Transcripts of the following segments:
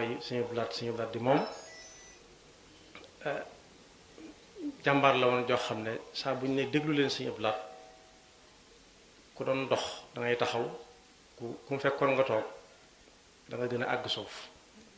mooy Sëñ Abdou Lahad Sëñ Abdou Lahad di moom jàmbaar la woon joo xam ne saa bu ñu ne déglu leen Sëñ Abdou Lahad ku doon dox da ngay taxaw ku ku mu fekkoon nga toog da nga gën a àgg suuf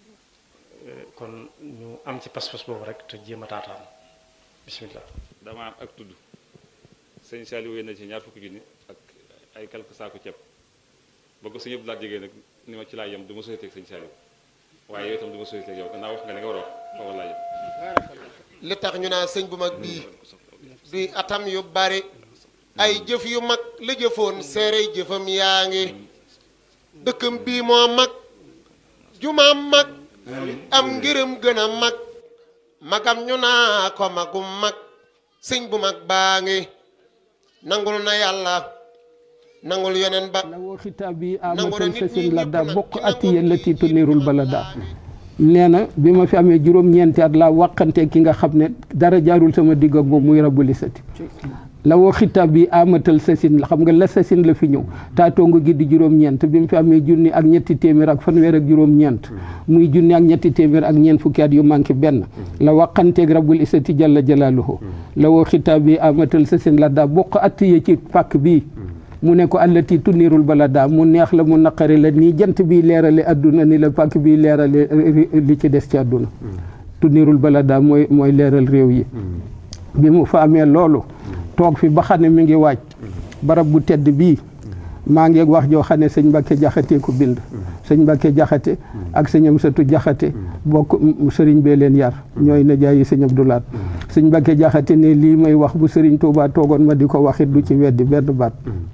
kon ñu am ci pas-pas boobu rek te jéem a taataan bismillah dama am ak tudd sëñ Saliou wéy na ci ñaar fukki junni ak ay quelque saako ceeb ba ko sëñ Abdou Lahad jegee nag ni ma ci laa yem du ma société ak sëñ Saliou waaye yow itam du ma société ak yow gannaaw wax nga li nga war a wax foofu laa yem li tax ñu naa sëñ bu mag bii duy atam yu bari ay jëf yu mag la jëfoon seere jëfam yaa ngi dëkkam bii moo mag jumaam mag am ngërëm gën a mag magam ñu naa ko magum mag sëñ bu mag baa ngi nangul na yàlla nangul yeneen ba lawo xitaabi Nangu na amatal nit sasin ñi la ñëpp daa nag bokk ci atti nangu yéen la nit tiitu ñi niirul ñëpp bala nag. daa nee na bi ma fi amee juróom-ñeenti at laa wàqante ki nga xam ne dara jaarul sama digg ak moom muy rabbuli sati la woo xitaab bi amatal sasin la xam nga la sasin la fi ñëw taatongo gi di juróom-ñeent bi mu fi amee junni ak ñetti téeméer ak fanweer ak juróom-ñeent muy junni ak ñetti téeméer ak ñeent fukki at yu manqué benn la waqanteeg rabbul isati jalla jalaaluhu la woo xitaab bi amatal sasin la daa bokk attiye ci pàkk bii mu ne ko allati tunirul balada mu neex la mu naqari la nii jant bi leerale adduna ni la pàkk bi leerale li ci des ci adduna tunirul balada mooy mooy leeral réew yi bi mu fa amee loolu toog fi ba xam ne mi ngi waaj barab bu tedd bii maa ngi wax joo xam ne sëñ Mbàkke jaxate ko bind sëñ Mbàkke jaxate ak sëñ Amsatu jaxate bokk sëriñ bee leen yar ñooy najaay yi sëñ Abdou Lahad sëñ Mbàkke jaxate ne lii may wax bu sëriñ Tuubaa toogoon ma di ko waxit du ci weddi benn baat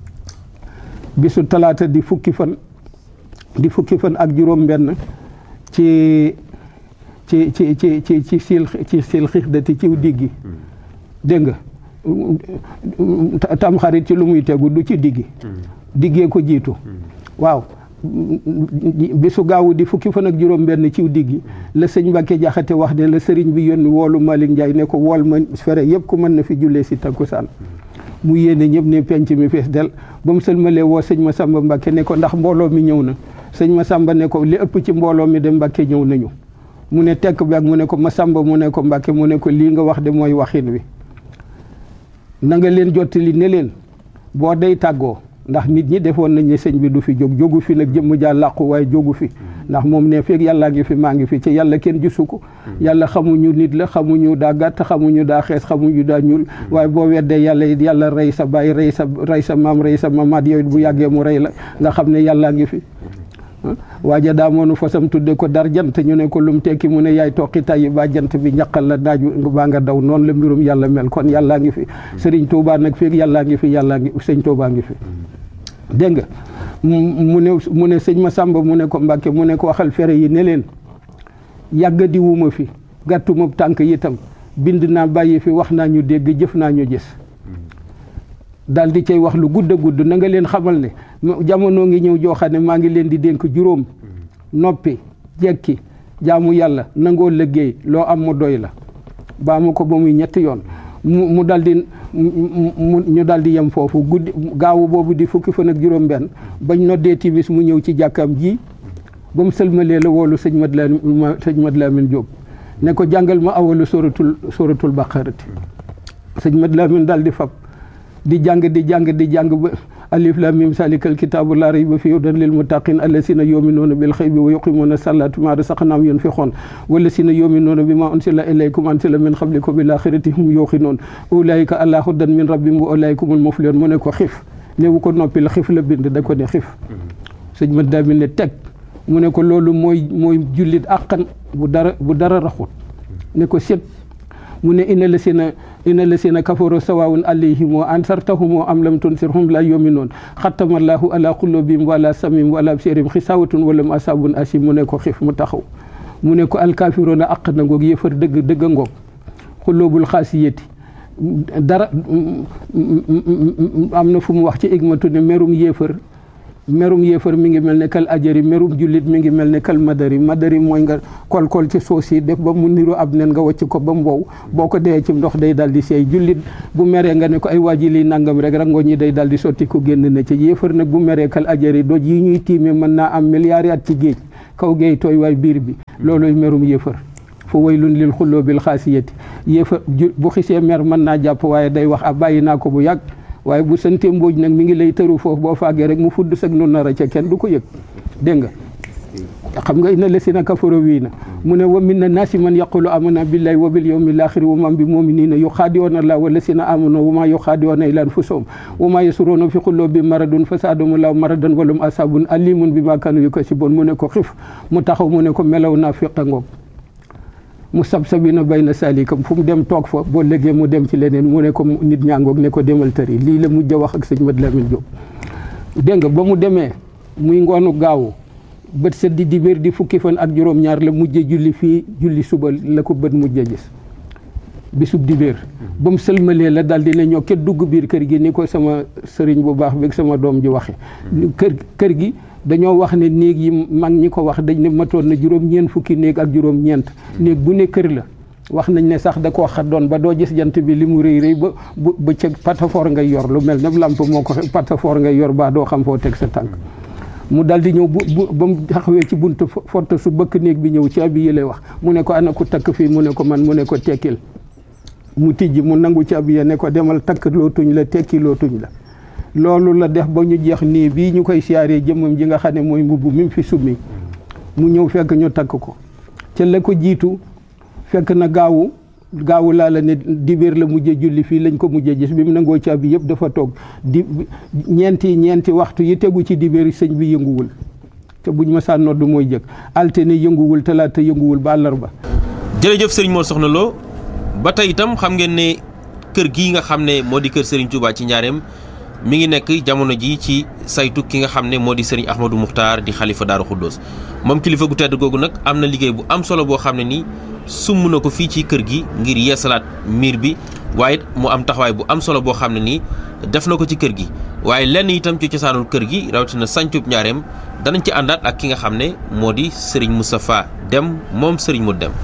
bisu talaata di fukki fan di fukki fan ak juróom benn ci ci ci ci ci ci sil ci sil xixdati ciw diggi dégg nga tam xarit ci lu muy tegu du ci diggi diggee ko jiitu waaw bisu gaawu di fukki fan ak juróom benn ciw diggi la sëñ Mbàkke jaxate wax ne la sëriñ bi yónni woolu Malick Ndiaye ne ko wool ma fere yëpp ku mën na fi jullee si takkusaan mu yéene ñëpp ne penc mi fees del ba mu sëlmalee woo sëñ Masamba Mbàkke ne ko ndax mbooloo mi ñëw na sëñ Masamba ne ko li ëpp ci mbooloo mi de Mbàkke ñëw nañu mu ne tekk bi ak mu ne ko Masamba mu ne ko Mbàkke mu ne ko lii nga wax de mooy waxin wi na nga leen jottali ne leen boo day tàggoo ndax nit ñi defoon nañ ne sëñ bi du fi jóg jógu fi nag jëmm jaa làqu waaye jógu fi ndax moom ne feeg yàllaa ngi fi maa ngi fi ci yàlla kenn gisu ko yàlla xamuñu nit la xamuñu daa gàtt xamuñu daa xees xamuñu daa ñuul waaye boo weddee yàlla it yàlla rey sa baay rey sa rey sa maam rey sa mamaat yow it bu yàggee mu rey la nga xam ne yàllaa ngi fi waaja daa moonu fasam tudde ko dar jant ñu ne ko lum tekki mu ne yaay toqi tayyi ba jant bi ñaqal la naaju baa nga daw noonu la mbirum yàlla mel kon yàllaa ngi fi sëriñ Tuubaa nag feeg yàllaa ngi fi yàllaa ngi sëñ Tuubaa ngi fi dégg nga mu ne mu ne sëñ Masamba mu ne ko Mbàkke mu ne ko waxal fere yi ne leen yàgga di wuma fi gàttuma tànk itam bind naa bàyyi fi wax naa ñu dégg jëf naa ñu gis daal di cay wax lu gudd a gudd na nga leen xamal ne jamono ngi ñëw joo xam ne maa ngi leen di dénk juróom noppi jekki jaamu yàlla nangoo liggéey loo am mu doy la baa mu ko ba muy ñetti yoon mu mu dal di mu ñu dal di yem foofu guddi gaawu boobu di fukki fan ak juróom benn bañ noddee timis mu ñëw ci jàkkaam ji ba mu sëlmalee la woolu sëñ Mad Lamin sëñ Mad Lamin Jóob ne ko jàngal ma awalu suratul suratul baqarati sëñ Mad Lamin dal di fab di jàng di jàng di jàng ba alif lam mim salikal kitaabu laa rayba fiihi hudan lil muttaqin allasina yuminuuna bil xaybi wa yuqimuuna salaata ma rasaqnaahum yunfiquun wallasina yuminuuna bima unsila ilaykum unsila min qablikum bil axirati hum yuuqinuun ulaika ala hudan min rabbihim wa ulaika humul muflihun mu ne ko xif néewu ko noppi la xif la bind da ko ne xif sëñ ma daa ne teg mu ne ko loolu mooy mooy jullit àqan bu dara bu dara raxut ne ko set mu ne ina la sina ina la sina kafaru sawaawun alayhim wa ansartahum am lam tunsirhum la yuminuun xatamallahu ala qulubihim wala samim wala absirihim xisawatun walam asabun asim mu ne ko xif mu taxaw mu ne ko alkaafiroona aq na ngoog yëfar dëgg dëgg ngoog xulóobul xaasiyati dara am na fu mu wax ci igmatu ne merum yéefar merum yéefar mi ngi mel ne kal ajari merum jullit mi ngi mel ne kal madari madari mooy nga kol-kol ci suuf si def ba mu niru ab nen nga wàcc ko ba mu wow boo ko dee ci ndox day dal di seey jullit bu meree nga ne ko ay waaji lii nangam rek rango ñi day dal di sotti ko génn na ci yéefar nag bu meree kal ajari doj yi ñuy tiime mën naa am milliards at ci géej kaw geey tooy waay biir bi looloy merum yéefar fa waylun lil xulloo bil xaasiyati yéefar bu xisee mer mën naa jàpp waaye day wax a bàyyi naa ko bu yàgg waaye bu sante mbooj nag mi ngi lay tëru foofu boo faagee rek mu fudd sag nu nar a ca kenn du ko yëg dégg nga xam nga inna lasina kafaro wii na mu ne wa min na naasi man yaqulu amana billahi wa bil yawmil axiri wa man bi muminina yuxaadiyoona allah wa lasina amanu wa ma yuxaadiyoona ila anfusahum wa ma yasuruuna fi qulubi maradun fa saadum allah maradan walum asabun alimun bi ma kanu yukasibun mu ne ko xif mu taxaw mu ne ko melaw naa fiqa ngoog mu sabsabina bayna salikam fu mu dem toog fa boo léegi mu dem ci leneen mu ne ko nit ñaangoog ne ko demal tëri lii la mujj a wax ak sëñ Mat Lamin Jóob dégg nga ba mu demee muy ngoonu gaawu bët set di dibéer di fukki fan ak juróom-ñaar la mujje julli fii julli suba la ko bët mujje gis bisub dibéer ba mu sëlmalee la daal dina ñoo ket dugg biir kër gi ni ko sama sëriñ bu baax beeg sama doom ji waxe kër kër gi dañoo wax ne néeg yi mag ñi ko wax dañ ne matoon na juróom-ñeent fukki néeg ak juróom-ñeent néeg bu ne kër la wax nañ ne sax da koo xaddoon ba doo gis jant bi li mu rëy rëy ba bu ba ca patafoor ngay yor lu mel ne lamp moo ko patafoor ngay yor baa doo xam foo teg sa tànk mu dal di ñëw bu bu ba mu taxawee ci buntu fott su bëkk néeg bi ñëw ci abi yële wax mu ne ko ana ku takk fii mu ne ko man mu ne ko tekkil mu tijji mu nangu ci abi ne ko demal takk loo tuñ la tekki loo tuñ la loolu la def ba ñu jeex nii bii ñu koy siyaaree jëmmam ji nga xam ne mooy mbubb mi fi summi mu ñëw fekk ñu takk ko ca la ko jiitu fekk na gaawu gaawu laa la ne dibéer la mujjee julli fii lañ ko mujjee gis bi mu nangoo caabi yëpp dafa toog di ñeenti ñeenti waxtu yi tegu ci dibéer sëñ bi yënguwul te buñ ma saa nodd mooy jëkk altine yënguwul talaata yënguwul ba àllarba jërëjëf sëriñ Mor Soxna Lo ba tey itam xam ngeen ne kër gii nga xam ne moo di kër sëriñ Touba ci njaareem mi ngi nekk jamono ji ci saytu ki nga xam ne moo di sëriñ Ahmadou Muxtaar di xalifa Daaru Xuddoos moom kilifa gu tedd googu nag am na liggéey bu am solo boo xam ne nii sumb na ko fii ci kër gi ngir yeesalaat miir bi waaye mu am taxawaay bu am solo boo xam ne nii def na ko ci kër gi waaye lenn itam ci cosaanul kër gi rawatina sancub njaareem danañ ci àndaat ak ki nga xam ne moo di sëriñ Moustapha Dem moom sëriñ mu dem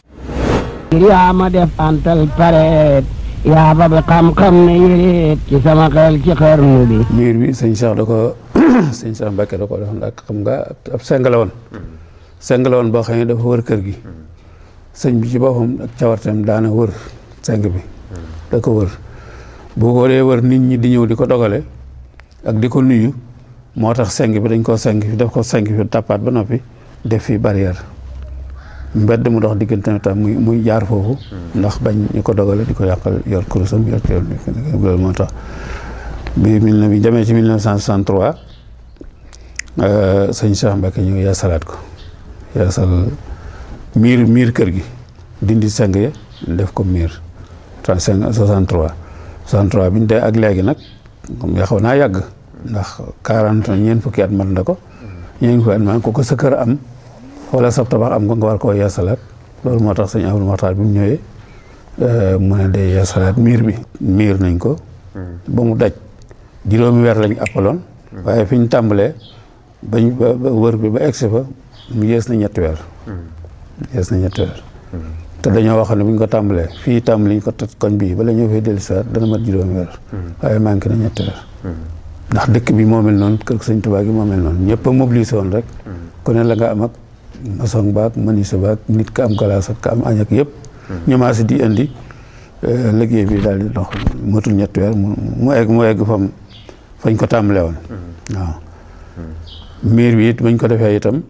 yaa ma def antal pareet yaa ba bi xam-xam ne yéreet ci sama xel ci xarnu bi miir bi sëñ Cheikh da ko sëñ Cheikh Mbacke da ko defoon ak xam nga ab seng la woon seng la woon boo xam ne dafa wër kër gi sëñ bi ci boppam ak cawarteem daana wër seng bi da ko wër bu ko dee wër nit ñi di ñëw di ko dogale ak di ko nuyu moo tax seng bi dañ koo seng fi def ko seng fi tappaat ba noppi def fi barrière mbedd mu dox diggante tam muy muy jaar foofu ndax bañ ñu ko dogale di ko yàqal yor kurusam yor teewul loolu moo tax bi mille na bi demee ci 1963 sëñ Cheikh Mbacke ñëw yeesalaat ko yeesal miir miir kër gi dindi seng ya def ko miir 35 63 63 bi ñu dee ak léegi nag comme yaxaw naa yàgg ndax 40 ñeent fukki at mat na ko ñeent fukki at man ko ko sa kër am wala sab tabax am ko nga war koo yeesalaat loolu moo tax sëñ Abdou Maxtaar bi mu ñëwee mu ne day yeesalaat miir bi miir nañ ko ba mu daj juróomi weer lañ appaloon waaye fi ñu tàmbalee bañ ba wër bi ba egsi fa mu yees na ñetti weer yees na ñetti weer te dañoo waxoon ne bu ñu ko tàmbalee fii tàmbali ñu ko toj koñ bii bala ñëw fay dellu siwaat dana mat juróomi weer waaye manqué na ñetti weer ndax dëkk bi moo mel noonu kër sëñ Tuubaa gi moo mel noonu ñëpp a mobilisé woon rek ku ne la nga am ak maçon baak menuisier baak nit ka am galaas ak ka am añ ak yëpp ñu maasi di indi liggéey bi daal di dox matul ñetti weer mu egg mu egg fam fañ ko tàmbalee woon waaw miir bi it bañ ko defee itam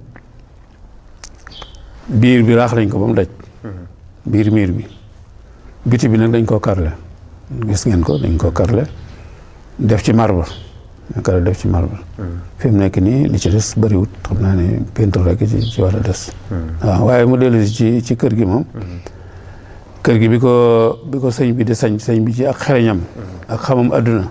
biir bi raax nañ ko ba mu daj biir miir bi biti bi nag dañ koo karle gis ngeen ko dañ koo karle def ci marbre kare def ci marbre fi mu nekk nii li ci des bëriwut xam naa ne peinture rek ci ci war a des waaw waaye mu dellu ci ci kër gi moom kër gi bi ko bi ko sëñ bi di sañ sëñ bi ci ak xereñam ak xamam adduna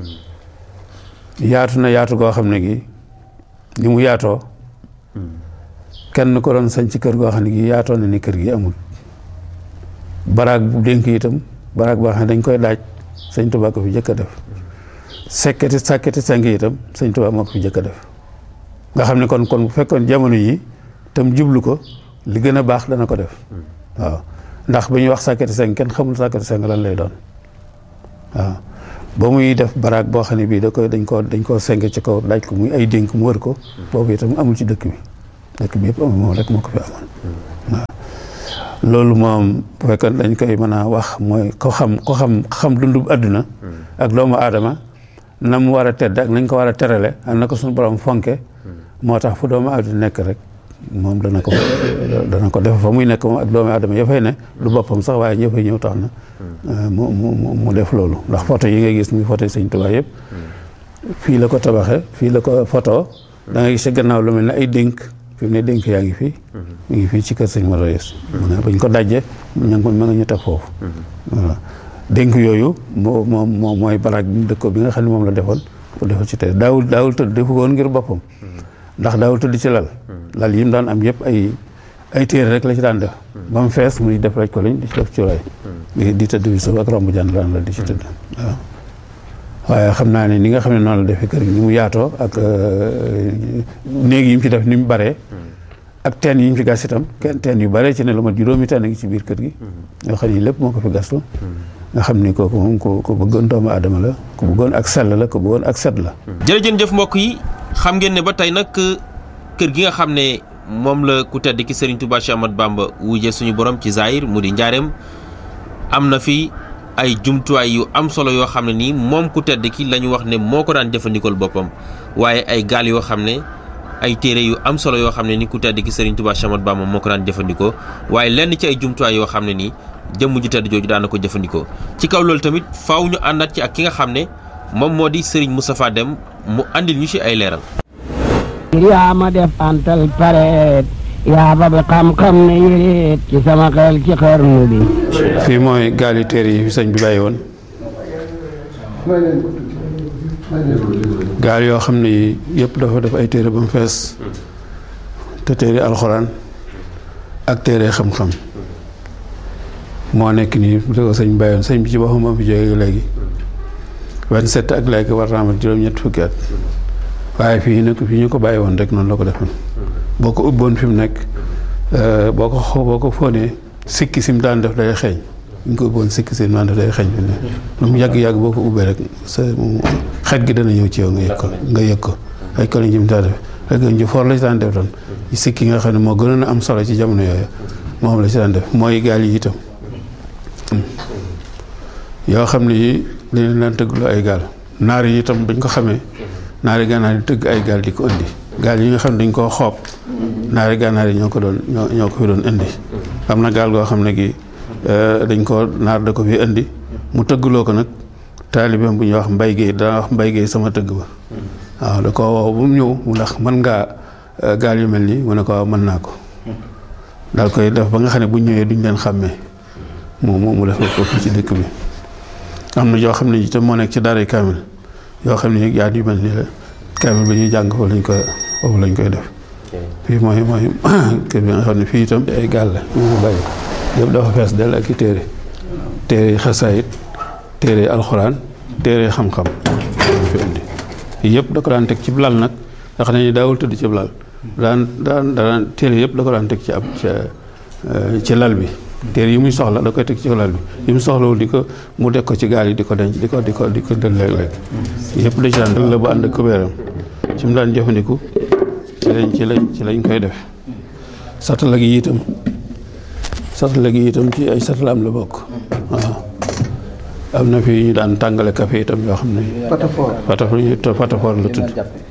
yaatu na yaatu goo xam ne gi ni mu yaatoo kenn ko doon sañ ci kër goo xam ne gi yaatoo na ni kër gi amul baraag bu dénk itam baraag boo xam ne dañ koy daaj sëñ Tuubaa ko fi jëkk a def sekketi sàkketi seng itam sëñ Tuubaa moo ko fi jëkk a def nga xam ne kon kon bu fekkoon jamono yi tam jublu ko li gën a baax dana ko def waaw ndax bu ñuy wax sàkketi seng kenn xamul sàkketi seng lan lay doon waaw ba muy def baraag boo xam ne bii da koy dañ koo dañ koo seng ci kaw daaj ko muy ay dénk mu wër ko boobu itam amul ci dëkk bi dëkk bi yëpp am moom rek moo ko fi amoon waaw loolu moom bu fekkoon dañ koy mën a wax mooy ko xam ko xam xam dundub àdduna ak doomu aadama na mu war a tedd ak nañ ko war a terale ak na ko suñu borom fonke moo tax fu doomu aadama nekk rek moom dana ko dana ko def fa muy nekk moom ak doomu aadama ya fay ne du boppam sax waaye ñëpp fay ñëw tax na mu mu mu def loolu ndax photo yi ngay gis muy photo yi sëñ Tuubaa yëpp fii la ko tabaxe fii la ko photo da nga gis ci gannaaw lu mel ne ay dénk fi mu ne dénk yaa ngi fii mu ngi fii ci kër sëñ Mara Yes mu ne bañ ko dajje ña ngi ma nga ñu teg foofu voilà dénk yooyu moo moom moom mooy baraag bi mu dëkkoo bi nga xam ne moom la defoon pour defal ci tey daawul daawul tëdd defu ko woon ngir boppam ndax daawul tëdd ci lal lal yi mu daan am yëpp ay ay téere rek la ci daan def ba mu fees muy def rek ko lañ di ci def cuuraay di di tëdd bi suuf ak romb jaan daan la di ci tëdd waaw waaye xam naa ne ni nga xam ne noonu la defee kër gi ni mu yaatoo ak néeg yi mu ci def ni mu baree ak teen yi ñu fi gas itam kenn teen yu bare ci ne lu mat juróomi teen a ngi ci biir kër gi yoo xam ne lépp moo ko fi gastu nga xam ni kooku moom ku ku bëggoon doomu aadama la ku bëggoon ak sell la ku bëggoon ak set la jërëjëf mbokk yi xam ngeen ne ba tey nag kër gi nga xam ne moom la ku tedd ki Serigne Touba Cheikh Ahmadou Bamba wujje suñu borom ci Zahir mu di njaareem am na fi ay jumtuwaay yu am solo yoo xam ne nii moom ku tedd ki la ñu wax ne moo ko daan jëfandikool boppam waaye ay gaal yoo xam ne ay téere yu am solo yoo xam ne ni ku tedd ki Serigne Touba Cheikh Ahmadou Bamba moo ko daan jëfandikoo waaye lenn ci ay jumtuwaay yoo xam ne nii jëmm ju tedd jooju daan na ko jëfandikoo ci kaw loolu tamit faaw ñu àndaat ci ak ki nga xam ne moom moo di Serigne Moustapha Deme mu andil ñu ci ay leeral. yaa ma def antal pareet yaa ba bi xam-xam ne yéreet ci sama xel ci xarnu bi fii mooy gaali téere yi fi sëñ bi bàyyi woon gaal yoo xam ne yëpp dafa def ay téere ba mu fees te téere alxuraan ak téere xam-xam moo nekk nii bu ko sëñ bàyyi woon sëñ bi ci boppam moo fi jógee léegi 27 ak léegi war naa amat juróom-ñett fukki at waaye fii nag fii ñu ko bàyyi woon rek noonu la ko defoon boo ko ubboon fi mu nekk boo ko xoo boo ko fóonee sikki sim daan def day xeeñ ñu ko ubboon sikki sim daan def day xeeñ fi ne lu mu yàgg-yàgg boo ko ubbee rek sa xet gi dana ñëw ci yow nga yëg ko nga yëg ko ay koliñ jim daan def rek ñu foor la ci daan def doon sikki nga xam ne moo gënoon a am solo ci jamono yooyu moom la ci daan def mooy gaal yi itam yoo xam ne yi dañu daan tëggloo ay gaal naar yi itam dañ ko xamee naari gànnaar yi tëgg ay gaal di ko indi gaal yi nga xam ne dañ koo xoob naari gànnaar yi ñoo ko doon ñoo ñoo ko fi doon indi am na gaal goo xam ne gi dañ ko naar da ko fi indi mu tëggloo ko nag taalibeem bu ñuy wax mbay géey dana wax mbay géey sama tëgg ba waaw da ko woo bu mu ñëw mu ndax mën ngaa gaal yu mel nii mu ne ko waaw mën naa ko daal koy def ba nga xam ne bu ñëwee duñ leen xàmmee mu mu mu def ko fii ci dëkk bi am na yoo xam ne itam moo nekk ci daaray kaamil yoo xam ne yaa yu mel nii la kaamil ba ñuy jàng foofu lañ koy foofu lañ koy def fii mooy mooy kër bi nga xam ne fii itam ay gaal la ñu mu bàyyi yëpp dafa fees dell ak i téere téere xasaayit téere alxuraan téere xam-xam fi indi yëpp da ko daan teg ci lal nag nga xam ne daawul tëdd ci lal daan daan daan téere yëpp da ko daan teg ci ab ci lal bi téere yi muy soxla da koy teg ci lal bi yi mu soxlawul di ko mu deg ko ci gaal yi di ko denc di ko di ko di ko dël léeg-léeg yëpp da ci daan dël la bu ànd ak kubéeram ci mu daan jëfandiku ci lañ ci lañ ci lañ koy def satala gi itam satala gi itam ci ay satalaam la bokk waaw am na fi ñu daan tàngale café itam yoo xam ne patafor patafor la tudd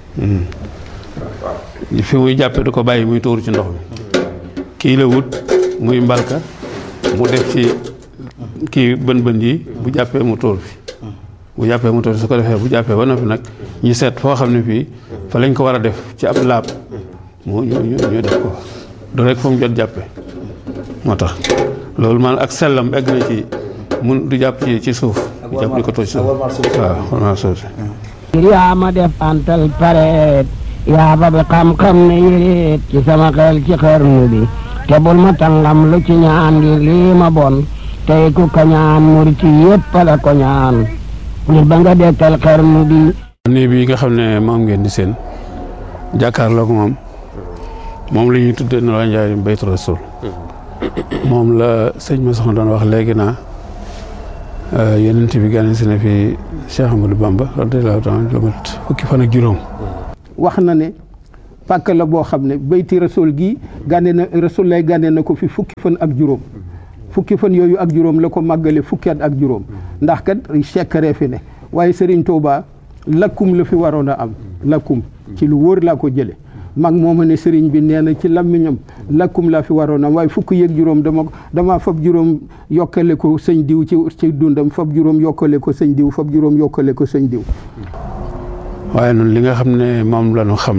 fi muy jàppe du ko bàyyi muy tuur ci ndox mi kii la wut muy mbalka mu def ci kii bën bën yi bu jàppee mu tuur fi bu jàppee mu tuur fi su ko defee bu jàppee ba noppi nag ñu seet foo xam ne fii fa lañ ko war a def ci ab laab mu ñu ñu def ko du rek fa mu jot jàppe moo tax loolu man ak sellam egg na ci mun du jàpp ci ci suuf du jàpp di ko toj suuf waaw warmaa suuf si yaa ma def antal pareet yaa ba bi xam-xam ne yéreet ci sama xel ci xarnu bi te bul ma tàngam lu ci ñaan ngir lii ma bon tey ku ko ñaan murit yépp la ko ñaan ngir ba nga dekkal xarnu bi nii bi nga xam ne moom ngeen di seen jàkkaarloog moom moom la ñuy tuddee na la njaay baytu rasul moom la sëñ ma soxna doon wax léegi naa yenent bi gane si na fi Cheikh Amadou Bamba radiyallahu taala lu mat fukki fan ak juróom wax na ne pàkk la boo xam ne bayti rasul gi gànne na rasul lay gànne na ko fi fukki fan ak juróom fukki fan yooyu ak juróom la ko màggale fukki at ak juróom ndax kat sekkare fi ne waaye Serigne Touba lakkum la fi waroon a am lakkum ci lu wóor laa ko jële mag mooma ne sëriñ bi nee na ci làmmiñam lakkum laa fi waroon am waaye fukk yëg juróom dama dama fab juróom yokkale ko sëñ diw ci ci dundam fab juróom yokkale ko sëñ diw fab juróom yokkale ko sëñ diw waaye noonu li nga xam ne moom la ñu xam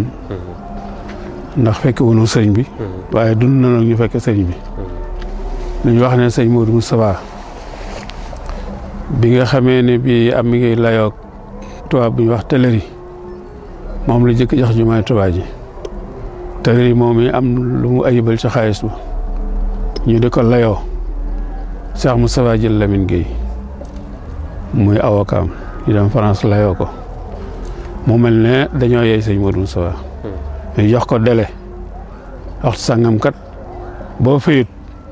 ndax fekk wunu sëriñ bi waaye dund na ñu fekk sëriñ bi dañu wax ne sëñ Modou Moustapha bi nga xamee ne bi am mi ngi layoog tubaab bu ñu wax tëlëri moom la jëkk jox jumaay Tuubaa ji tëlëri moom yi am lu mu ayibal ci xaalis ba ñu di ko layoo Cheikh Moustapha jël Lamine Gueye muy avocat am ñu dem France layoo ko mu mel ne dañoo yey sëñ Modou Moustapha ñu jox ko délai waxtu sàngam kat boo fayut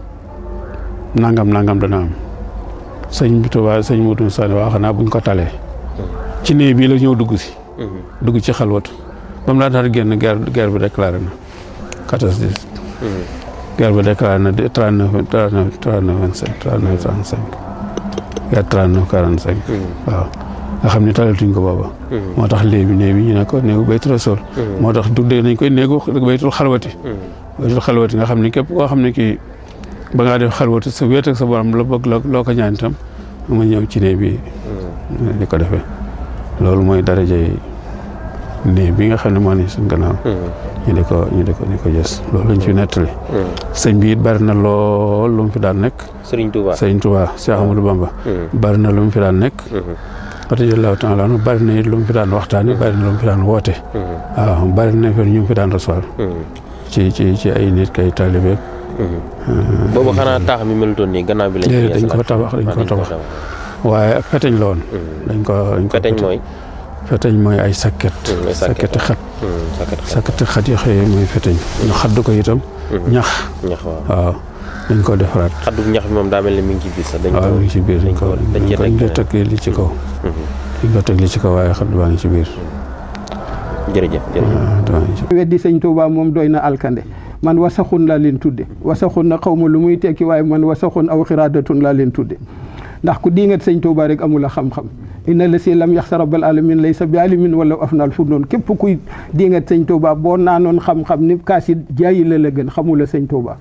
nangam nangam dana am sëñ bi Tuubaa sëñ Modou Moustapha ne waa xanaa buñ ko talee ci néeg bii la ñëw dugg si dugg ci xalwatu ba mu laataa génn guerre guerre bi déclaré na quatorze dix guerre bi déclaré na trente neuf trente neuf trente neuf vingt cinq trente neuf trente cinq guerre trente neuf quarante cinq waaw nga xam ne talatuñ ko booba moo tax léegi néeg bi ñu ne ko néegu baytu rasul moo tax tuddee nañ koy néegu baytul xalwati baytul xalwati nga xam ne képp koo xam ne kii ba ngaa def xalwati sa wéet ak sa borom la bëgg loo ko ñaan itam nga ñëw ci néeg bi di ko defee loolu mooy daraja yi néeg bi nga xam ne moo ne suñ gannaaw ñu di ko ñu di ko di ko gës loolu lañ fi nettali sëñ bi it bari na lool lu mu fi daan nekk Serigne Touba sëñ Touba Cheikh Amadou Bamba bari na lu mu fi daan nekk radiyallahu taala anhu bari na it lu mu fi daan waxtaani bari na lu mu fi daan woote waaw bari na fi ñu fi daan recevoir ci ci ci ay nit kay taalibe boobu xanaa taax mi melutoon nii gannaaw bi lañ dañ ko tabax dañ ko tabax waaye feteñ la woon dañ ko dañ ko feteñ mooy feteñ mooy ay sakket sakketi xat sakketi xat yi xëyee mooy feteñ ñu xadd ko itam ñax ñax waaw waaw dañ ko defaraat xaddu ñax bi moom daa mel ni mi ngi ci biir sax dañ ko waaw mi ngi ci biir dañ ko dañ dañ ko teg li ci kaw dañ ko teg li ci kaw waaye xadd baa ngi ci biir jërëjëf jërëjëf weddi sëñ Touba moom doy na alkande man wasaxun laa leen tudde wasaxun na xaw ma lu muy tekki waaye man wasaxun aw xiraadatun laa leen tudde ndax ku diingat sëñ Touba rek amul a xam-xam inna la si lam yax sa rabbal alamin laysa bi alimin wala afnal fu noonu képp kuy diingat sëñ Touba boo naanoon xam-xam ni kaasi jaayi la la gën xamula sëñ Touba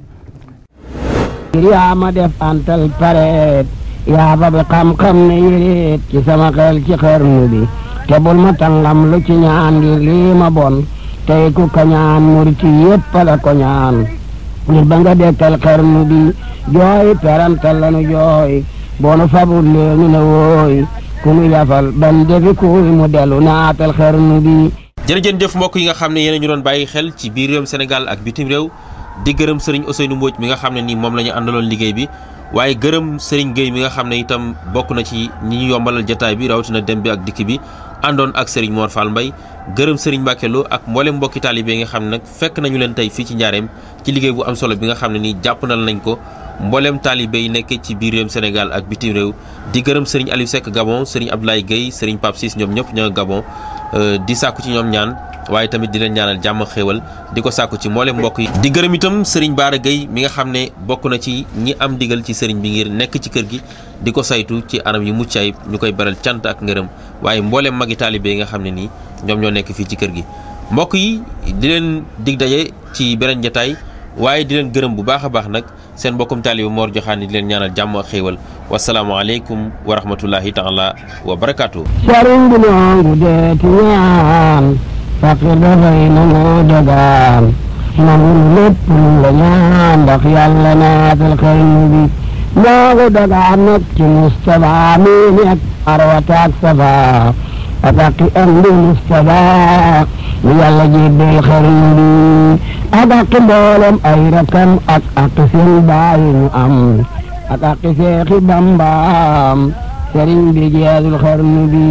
yaa ma def antal pareet yaa ba bi xam-xam ne yéreet ci sama xel ci xarnu bi te bul ma tàngam lu ci ñaan ngir lii ma bon tey ku kañaan muriti yépp la ko ñaan ngir ba nga dekkal xarnu bi jooy perantal lanu jooy boonu fabul leenu ne wooy ku nu yafal ban defi kuy mu dellu naatal xarnu bi jërëjën jëf mbokk yi nga xam ne yéen a ñu doon bàyyi xel ci biir réewum Sénégal ak bitim réew di gërëm sëriñ Ousseynou Mbodj mi nga xam ne nii moom la ñu àndaloon liggéey bi waaye gërëm sëriñ Gueye mi nga xam ne itam bokk na ci ñi ñu yombalal jataay bi rawatina dem bi ak dikk bi àndoon ak sëriñ Mor Fall Mbaye gërëm sëriñ Mbacke Lo ak mboolem mbokki taalibe yi nga xam ne nag fekk nañu leen tey fii ci njaareem ci liggéey bu am solo bi nga xam ne nii jàppandal nañ ko mboolem taalibe yi nekk ci biir réewum Sénégal ak bitim réew di gërëm sëriñ Aliou Seck Gabon sëriñ Abdoulaye Gueye sëriñ Pape Ciss ñoom ñëpp ñoo Gabon di sàkku ci ñoom ñaan waaye tamit di leen ñaanal jàmm xéewal di ko sàkku ci mboolem mbokk yi di gërëm itam sëriñ Baara Gueye mi nga xam ne bokk na ci ñi am digal ci sëriñ bi ngir nekk ci kër gi di ko saytu ci anam yu mucc ayib ñu koy beral cant ak ngërëm waaye mboolem magi taalibe yi nga xam ne nii ñoom ñoo nekk fii ci kër gi mbokk yi di leen dig daje ci beneen jataay waaye di leen gërëm bu baax a baax nag seen mbokkum taalibe Mor Joxaani di leen ñaanal jàmm ak xéewal wasalaamualeykum wa rahmatullahi taala wa barakaatu. sëriñ bi noongu deeti ñaan fakir dafay nangoo dagaan nangul lépp lu la ñaan ndax yàlla naatal xarnu bi noogu dagaan nag ci Mustapha mi nekk arwataak safa ataki am di Mustapha mi yàlla jébbal xarnu bi ak ak mboolem ay rakam ak ak seen baayi ñu am ak ak seexi bambaam sëriñ bi jeexul xarnu bi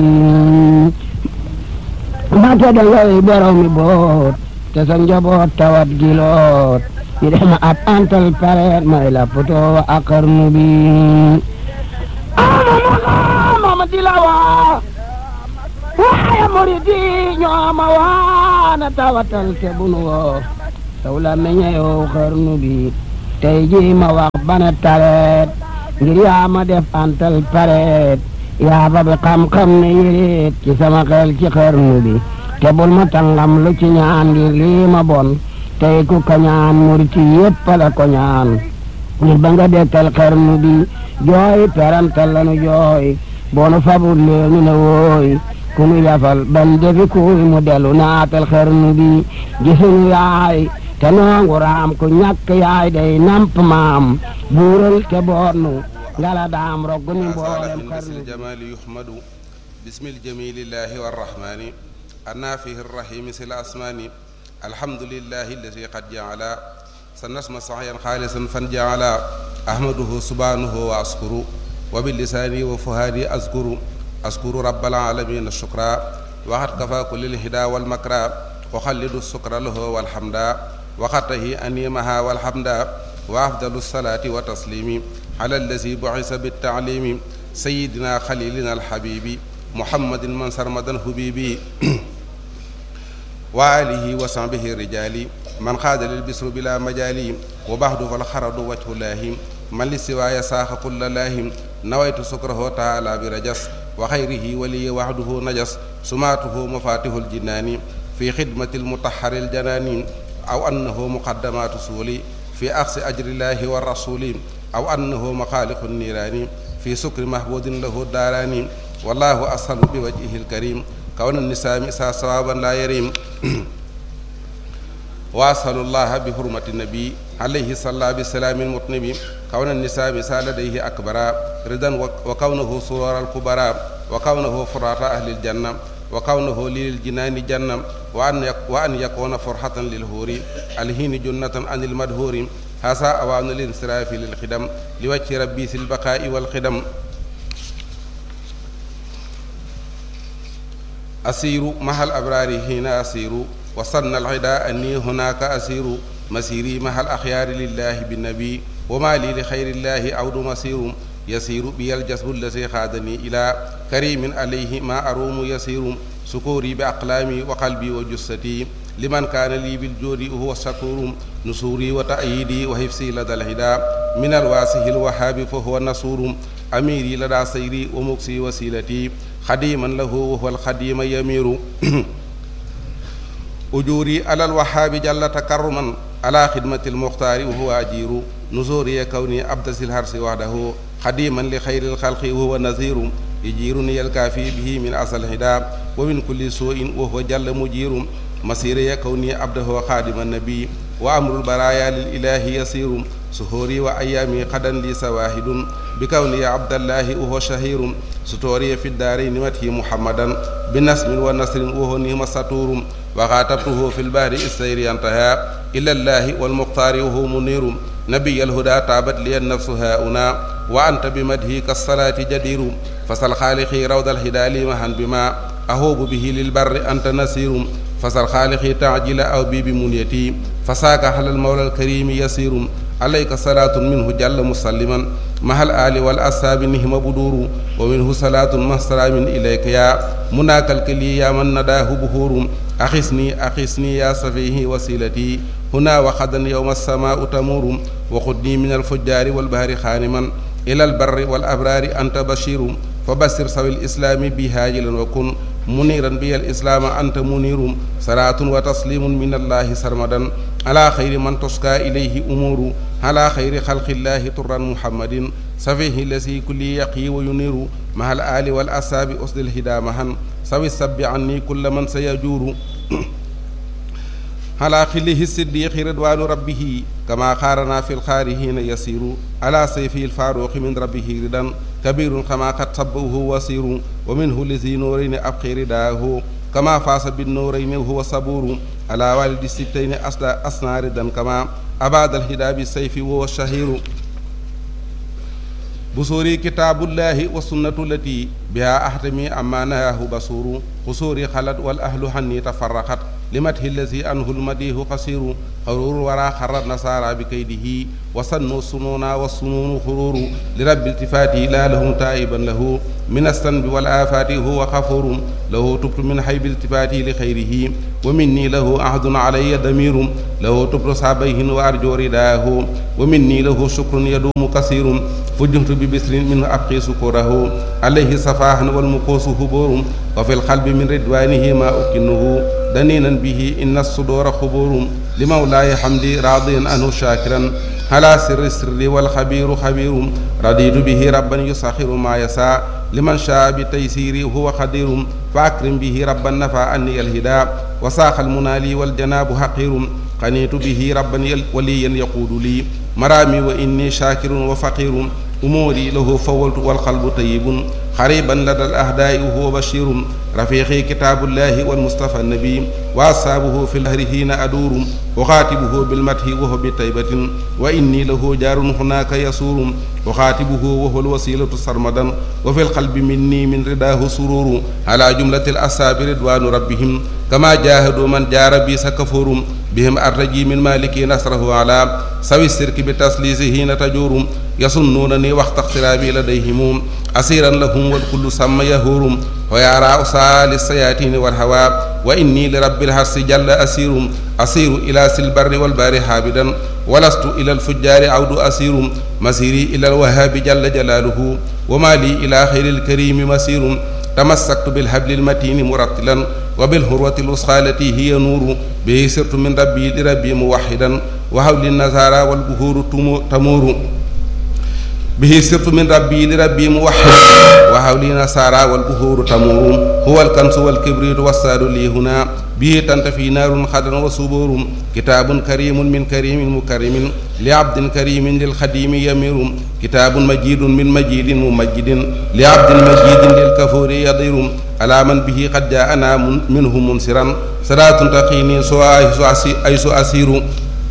mbàkke da ngay borom mi boot te sa njaboot tawat giloot yi def ma ab antal pareet may la poto wa ak xarnu bi ama mama di la waa waaye murid yi ñoo ma waana tawatal te bunu woo saw la meññeew xarnu bi tey ji ma wax bana tareet ngir yaa ma def antal pareet yaa ba bi xam-xam ne yéreet ci sama xel ci xarnu bi te bul ma tangam lu ci ñaan ngir lii ma bon tey ku ko ñaan murit yépp la ko ñaan ngir ba nga dekkal xarnu bi jooy perantal lanu jooy boonu fabul leenu ne wooy ku nu yafal ban defi kuy mu delu naatal xarnu bi gisuñu yaay te noongu raam ku ñàkk yaay day namp maam buural te boonu ngala daam roggu ni mboolem من xarnu بسم bi الجمال يحمد بسم الجميل الله والرحمن النافه الرحيم سل الأسمان الحمد لله الذي قد جعل سنسم صحيا خالصا فانجعل أحمده سبحانه وأشكر وباللسان وفهادي أذكر أذكر رب العالمين الشكرا وقد كفى كل الهدى والمكرى وخلد السكر له والحمد وقته أنيمها والحمد وأفضل الصلاة وتسليم على الذي بعث بالتعليم سيدنا خليلنا الحبيب محمد من سرمدا حبيبي وآله وصحبه الرجال من خاد للبسر بلا مجال وبعد فالخرد وجه الله من للسواي ساخ كل لاهم نويت سكره تعالى برجس وخيره ولي وحده نجس سماته مفاتيح الجنان في خدمة المطهر الجنان أو أنه مقدمات سولي في أخذ أجر الله والرسول أو أنه مخالق النيران في سكر محبود له الداران والله أسهل بوجهه الكريم كون النساء مسا صوابا لا يريم وأسأل الله بحرمة النبي عليه صلى بسلام المطنب كون النساء مسا لديه أكبر رضا وكونه سرور الكبرى وكونه فرات أهل الجنة وكونه للجنان جنة وأن يك وأن يكون فرحة للهور الهين جنة عن المدهور هذا أوان الانصراف للخدم لوجه ربي في البقاء والخدم أسير مع الأبرار هنا أسير وصلنا العداء أني هناك أسير مسيري مع الأخيار لله بالنبي وما لي لخير الله عود مسير يسير بي الجسد الذي خادني إلى كريم عليه ما أروم يسير سكوري بأقلامي وقلبي وجستي لمن كان لي بالجود وهو الشكور نصوري وتأييدي وحفظي لدى الهدى من الواسه الوهاب فهو النصور أميري لدى سيري ومكسي وسيلتي خديما له وهو الخديم يمير أجوري على الوهاب جل تكرما على خدمة المختار وهو أجير نزوري كوني أبدس الهرس وحده خديما لخير الخلق وهو نذير يجيرني الكافي به من أصل الهدى ومن كل سوء وهو جل مجير مسيري كوني عبده خادم النبي وأمر البرايا للإله يسير سهوري وأيامي قدا لي سواهد بكوني عبد الله وهو شهير ستوري في الدارين مته محمدا بنسم ونصر وهو نهم سطور وخاطبته في البحر السير انتهى إلى الله والمختار وهو منير نبي الهدى تابت لي النفس هاؤنا وأنت بمدهي كالصلاة جدير فسل خالقي روض الهدى لي مهن بما أهوب به للبر أنت نسير فسل خالقي تعجل أو بي بمنيتي فساك على المولى الكريم يسير عليك صلاة منه جل مسلما مع الآل والأصحاب نهم بدور ومنه صلاة مع سلام إليك يا مناك الكلي يا من نداه بهور أخسني أخسني يا سفيه وسيلتي هنا وخدا يوم السماء تمور وخذني من الفجار والبهر خانما إلى البر والأبرار أنت بشير فبشر سوي الإسلام بهاجلا وكن منيرا بي الإسلام أنت منير صلاة وتسليم من الله سرمدا على خير من تسكى إليه أمور على خير خلق الله طرا محمد سفيه الذي كل يقي وينير مع الآل والأصحاب أسد الهدى مهن سوي السب عني كل من سيجور على خله الصديق رضوان ربه كما خارنا في الخارهين يسير على سيفه الفاروق من ربه ردا كبير كما قد صبه وسير ومنه لذي نورين أبقي رداه كما فاس بالنورين وهو صبور على والد الستين أصدى أصنع ردا كما أباد الهدى بالسيف وهو الشهير بصوري كتاب الله والسنة التي بها أحتمي أما نهاه بصور قصوري خلد والأهل حني تفرقت لمته الذي أنه المديه قصير قرور ورا خر النصارى بكيده وسنوا السنون والسنون خرور لرب التفاته لا لهم تائبا له من الذنب والآفات هو غفور له تبت من حيب التفاته لخيره ومني له عهد علي ضمير له تبت صعبيه وأرجو رداه ومني له شكر يدوم كثير فجهت ببسر منه أبقي سكره عليه صفاح والمقوس هبور وفي القلب من رضوانه ما أكنه دنينا به إن الصدور خبور لمولاي حمدي راضيا عنه شاكرا على سر السر والخبير خبير رضيت به ربا يسخر ما يسعى لمن شاء بتيسيري هو قدير فأكرم به ربا نفى عني الهدى وساق المنالي والجناب حقير قنيت به ربا وليا يقود لي مرامي وإني شاكر وفقير أموري له فولت والقلب طيب قريبا لدى الأهداء وهو بشير رفيقي كتاب الله والمصطفى النبي وأصحابه في الهر حين أدور أخاتبه بالمدح وهو بطيبة وإني له جار هناك يسور أخاتبه وهو الوسيلة سرمدا وفي القلب مني من رداه سرور على جملة الأصحاب رضوان ربهم كما جاهدوا من جار بي سكفور بهم أرجي من مالك نصره على سوي السرك بتسليسه حين تجور يصنونني وقت اقترابي لديهم أسيرا لهم والكل سمى يهور ويرى أسال السياتين والهوى وإني لرب الحرس جل أسير أسير إلى سلبر والبار حابدا ولست إلى الفجار عود أسير مسيري إلى الوهاب جل جلاله وما لي إلى خير الكريم مسير تمسكت بالحبل المتين مرتلا وبالهروة الوسخى التي هي نور به سرت من ربي لربي موحدا وحول النزارى والبهور تمور به سرت من ربي لربي موحد وحولي نصارى والبهور تمور هو الكنس والكبريت والساد لي هنا به تنتفي نار خدر وصبور كتاب كريم من كريم مكرم لعبد كريم للخديم يمير كتاب مجيد من مجيد ممجد لعبد مجيد للكفور يضير على من به قد جاءنا منه منصرا صلاة تقيني سوى أيس أسير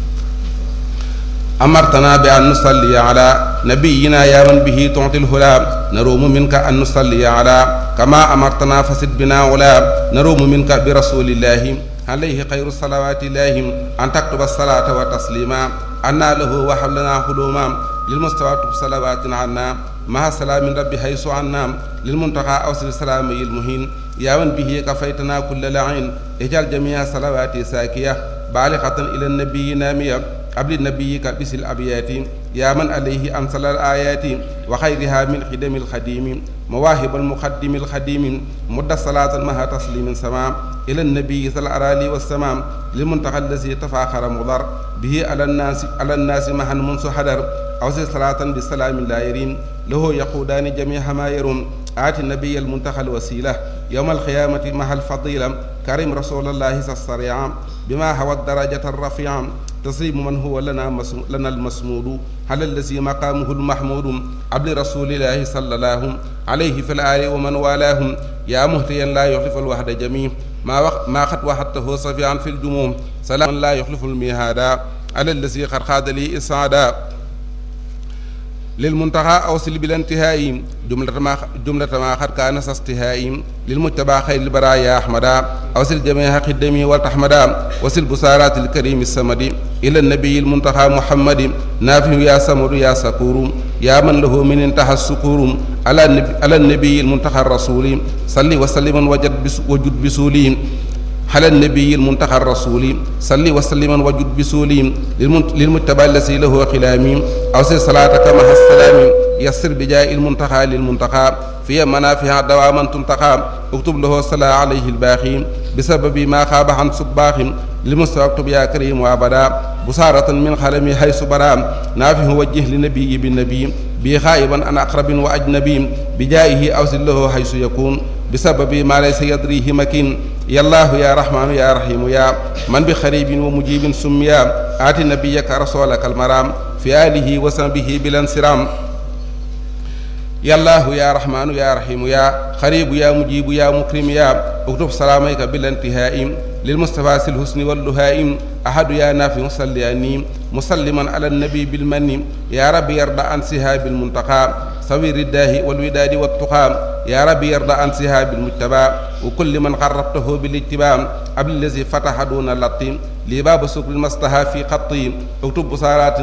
أمرتنا بأن نصلي على نبينا يا من به تعطي الهلا نروم منك أن نصلي على كما أمرتنا فسد بنا ولا نروم منك برسول الله عليه خير الصلوات الله أن تكتب الصلاة وتسليما أنا له وحبلنا حلوما للمستوى صلوات عنا مع سلام ربي حيث عنا للمنتقى أوصل السلام المهين يا من به كفيتنا كل لعين اجعل جميع صلواتي ساكية بالغة إلى النبي نامية قبل نبيك بس الأبيات يا من عليه أنزل الآيات وخيرها من خدم الخديم مواهب المقدم الخديم مد صلاة مها تسليم سمام إلى النبي ذا الأرالي والسمام للمنتقى الذي تفاخر مضر به على الناس على الناس مها منذ حدر أوصي صلاة بسلام لا يريم له يقودان جميع ما يرون آت النبي المنتقى الوسيلة يوم القيامة مع الفضيلة كريم رسول الله السريع بما هو الدرجة الرفيعة تسليم من هو لنا مسم... لنا المسمود على الذي مقامه المحمود عبد رسول الله صلى الله عليه في الآل ومن والاهم يا مهتيا لا يخلف الوحد جميع ما وق... ما قد وحدته صفيعا في الجموم سلام لا يخلف الميهادا على الذي قد خاد لي إسعادا للمنتهى أوصل بلا انتهاء جملة ما جملة ما قد كان استهاء للمتبع خير البرايا أحمدا أوصل جميع قدمي والتحمدا وصل بسارات الكريم السمد إلى النبي المنتهى محمد نافع يا سمر يا سكور يا من له من انتهى السكور على النبي, على النبي المنتهى الرسول صلي وسلم وجد بس وجد بسولي على النبي المنتقى الرسول صلي وسلم وجد بسولي للمتبع الذي له خلامي أوصي صلاتك مع السلام يسر بجاء المنتقى للمنتقى في منافع دواما تنتقى اكتب له الصلاة عليه الباقي بسبب ما خاب عن صباح لمستوى اكتب يا كريم وابدا بصارة من خلمي حيث برام نافه وجه لنبي بالنبي بي خائبا عن أقرب وأجنبي بجائه أوصل له حيث يكون بسبب ما ليس يدريه مكين يا الله يا رحمن يا رحيم يا من بخريب ومجيب سميا آت نبيك رسولك المرام في آله وصحبه بلا انصرام يا الله يا رحمن يا رحيم يا خريب يا مجيب يا مكرم يا اكتب سلاميك بلا انتهاء للمصطفى الحسن واللهائم أحد يا نافع صلياني مسلما على النبي بالمن يا رب يرضى عن سهاب المنتقى سوي الرداه والوداد والتقى يا رب يرضى عن سهاب المجتبى وكل من قربته بالاتباع قبل الذي فتح دون اللطيم لباب سكر المصطفى في خطي اكتب بصارات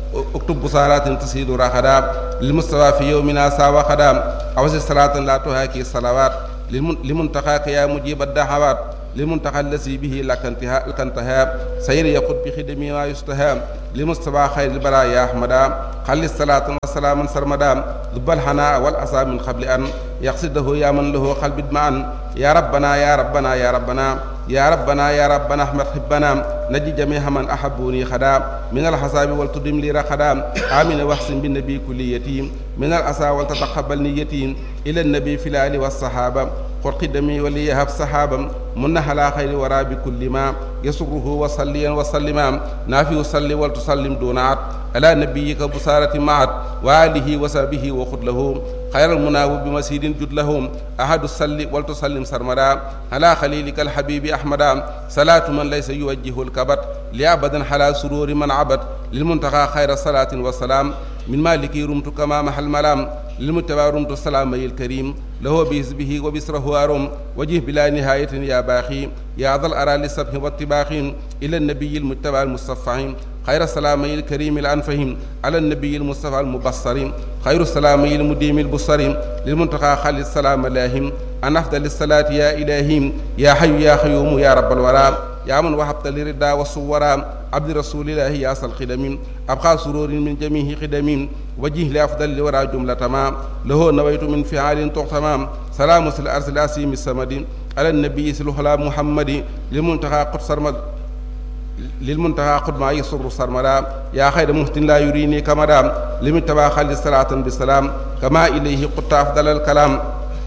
اكتب بصارات تسيد رخدا للمستوى في يومنا ساوى خدا أوزي صلاة لا تهاكي الصلوات لمنتقاك يا مجيب الدعوات للمنتقى الذي به لك انتهاء لك انتهاء سير يقود بخدمي ما يستهام لمستوى خير البرايا أحمدا خلي الصلاة والسلام سرمدا ذب الحناء والأسى من قبل أن يقصده يا من له قلب ادمعا يا ربنا يا ربنا يا ربنا يا ربنا يا ربنا احمد حبنا نجي جميع من احبوني خدام من الحساب والتدم لي رخدام امين واحسن بالنبي كل يتيم من الاسى ولتتقبل نيتي الى النبي في الال والصحابه قل قدمي وليهب صحابا من على خير ورا بكل ما يسره وصليا وسلما نافي صلي ولتسلم دون عد على نبيك بصارة معت وآله وصحبه وخذ له خير المناوب بمسيد جد لهم أحد الصل ولتسلم سرمدا على خليلك الحبيب أحمدا صلاة من ليس يوجه الكبت لأبدا حلا سرور من عبد للمنتقى خير صلاة وسلام من مالك رمت كما محل ملام للمتبع رمت السلام الكريم له بحزبه وبسره أرم وجه بلا نهاية يا باخي يا ذا الأرى للسبح والطباخ إلى النبي المتبع المصفح خير السلامي الكريم الأنفهم على النبي المصطفى المبصر خير السلامي المديم البصر للمنتقى خالد السلام لاهم أن أفضل الصلاة يا إلهي يا حي يا خيوم يا رب الورى يا من وهبت لردا والصورا عبد رسول الله يا أصل خدم أبقى سرور من جميع خدم وجه لأفضل لورى جملة ما له نويت من فعال تغتمام سلام الأرض الأسيم السمد على النبي سلوه محمد للمنتقى قدس رمض للمنتهى قد ما يسر سرمدا يا خير مهتن لا يريني كمدا لمن تبا خلي صلاة بسلام كما إليه قد أفضل الكلام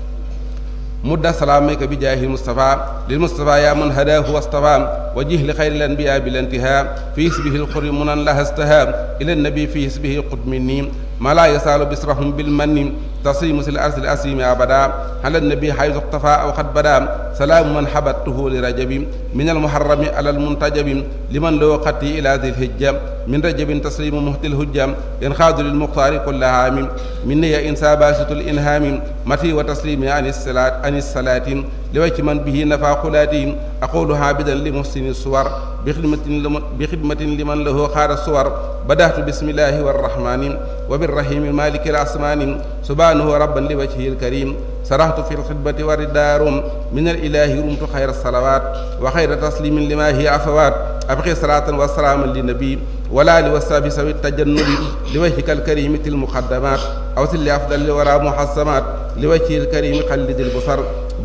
مد سلامك بجاه المصطفى للمصطفى يا من هداه واصطفى وجه لخير الأنبياء بالانتهاء في اسمه الخر منا لها استهاب إلى النبي في اسمه قد مني ما لا يسال بسرهم بالمن تصيم الأرض الأسيم أبدا على النبي حيث اقتفى أو قد بدا سلام من حبته لرجب من المحرم على المنتجب لمن له قتي إلى ذي الهجة من رجب تسليم مهت الهجة ينخاذ للمختار كل عام من يا إنسى باسط الإنهام متي وتسليم عن الصلاة عن الصلاة لوجه من به نفع خلاتي أقول عابدا لمحسن الصور بخدمة بخدمة لمن له خار الصور بدأت بسم الله والرحمن وبالرحيم مالك الأسمان سبحانه ربا لوجهه الكريم سرحت في الخدمة والدار من الإله رمت خير الصلوات وخير تسليم لما هي عفوات أبقي صلاة وسلاما للنبي ولا لوساب سوي التجنب لوجهك الكريم المقدمات أوصل لأفضل الورى محسمات لوجهه الكريم قلد البصر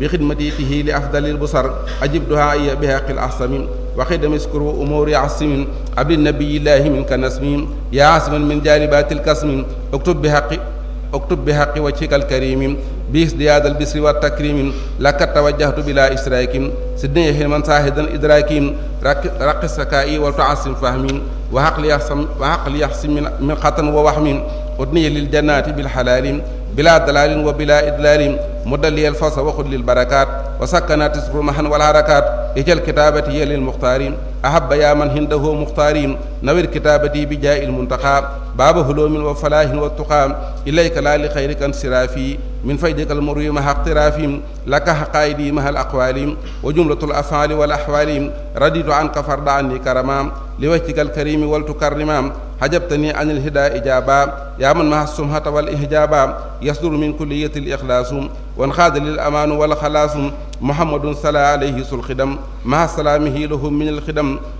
بخدمته لأفضل البصر أجب دعائي بهاق الأحسم وخدم اسكر أمور عصم عبد النبي الله منك نسم يا عاصما من جانبات الكسم اكتب بحق اكتب بحق وجهك الكريم بإزدياد البسر والتكريم لك توجهت بلا إشراك سدني حلما ساهدا إدراك رق السكائي وتعصم فهمي وعقل يحسم وعقل يحسم من, من خطن ووهم أدني للجنات بالحلال بلا دلال وبلا إدلال مد لي الفص وخذ للبركات وسكنات اسر محن والحركات اجل كتابتي للمختارين أحب يا من هنده مختارين نوير كتابتي بجاء المنتقى باب هلوم وفلاح والتقام إليك لا لخيرك انصرافي من فيدك المروي مع اقترافهم لك حقائدي مع الأقوال وجملة الأفعال والأحوال رديت عنك فرد عني كرما لوجهك الكريم ولتكرما حجبتني عن الهدى إجابا يا من مع السمحة والإحجابا يصدر من كلية الإخلاص وانخاذ للأمان والخلاص محمد صلى عليه الخدم مع سلامه لهم من الخدم